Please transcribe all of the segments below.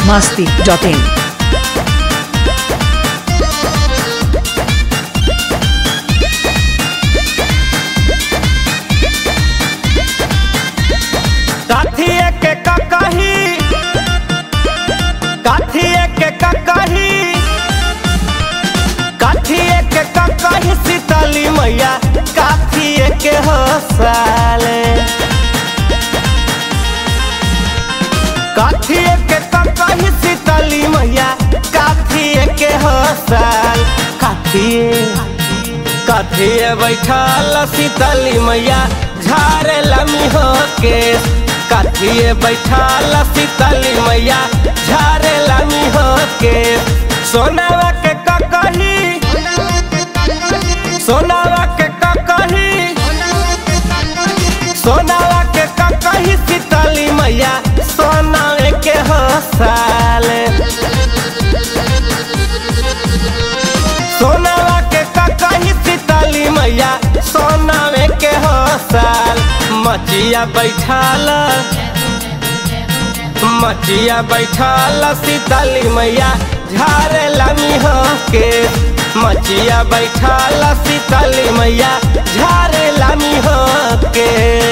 biharmasti.in काथिए के ककही काथिए के ककही काथिए के ककही सीतली मैया काथिए के हो साले काथिए के ककही सीतली मैया काथिए के हो साल काथिए कथिए बैठल सीतली मैया झारे लमी हो के कथिए बैठल सीतली मैया झारे लमी हो के सोनावा के ककही सोनावा के ककही सोनावा के ककही सीतली मैया सोनावे के हो साले सोनावा के ककही सीतली मैया सोनावे के हो साल मचिया बैठाल मचिया बैठाल सीतली मैया झारे लमी हो के मचिया बैठाल सीतली मैया झारे लमी हो के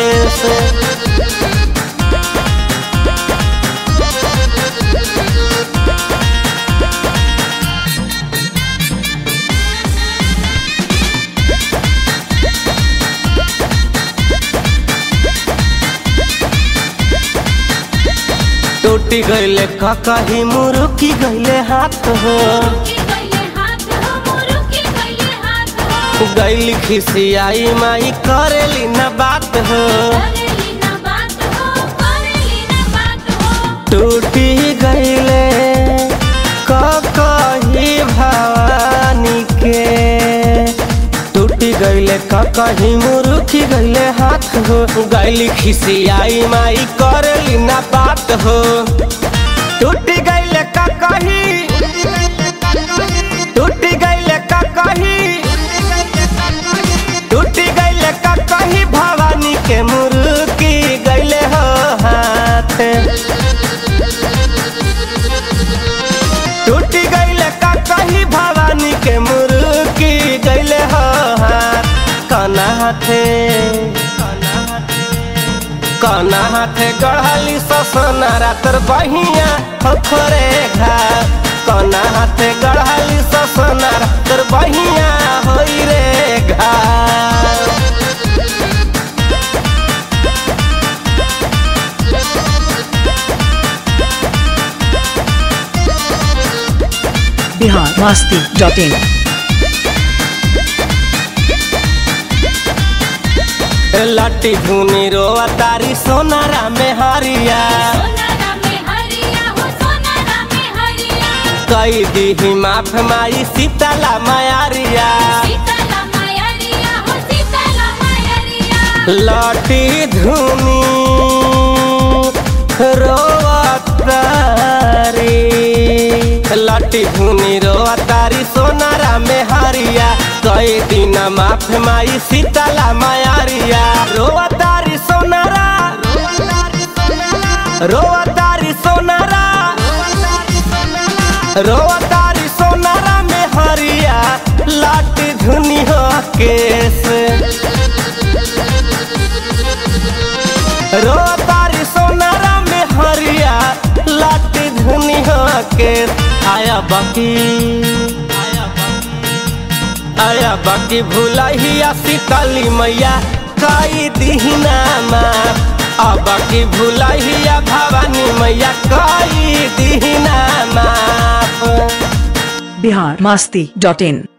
टूटी गईले ककही मुरुकी गईले हाथ हो गईली खिसियाई माई करेली न बात हो टूटी गईले ककही भवानी के टूटी गईले ककही मुरुखी गईले हाथ हो गईली खिसियाई माई करेली न बात हो टूटी गईले ककही टूटी गईले ककही टूटी गईले ककही भवानी के मुरुकी गईले हो हाथ टूटी गईले ककही भवानी के मुरुकी गईले हो हाथ कना हाथे कना हाथे गढ़ली ससना रातर बहिया खोरे घा कना हाथे गढ़ली ससना रातर बहिया होई रे घा biharmasti.in लट्टी धुनी रोआ तारी सोनारा में हरिया कई दी माफ माई सीताला मायारिया लट्टी धुनी रोआ तारी लट्टी धुनी रोआ तारी सोनारा में हरिया कई दिन माफ माई सीताला मायारिया रोआ तारी सोनारा रोआ तारी सोनारा रोआ तारी सोनारा में हरिया लाटी धुनी हो केस रोआ तारी सोनारा में हरिया लाटी धुनी हो केस आया बाकी आया बाकी भूलहिया सीतली मैया कई दीना माँ अब की भूलहिया भवानी मैया कई दीना माँ biharmasti.in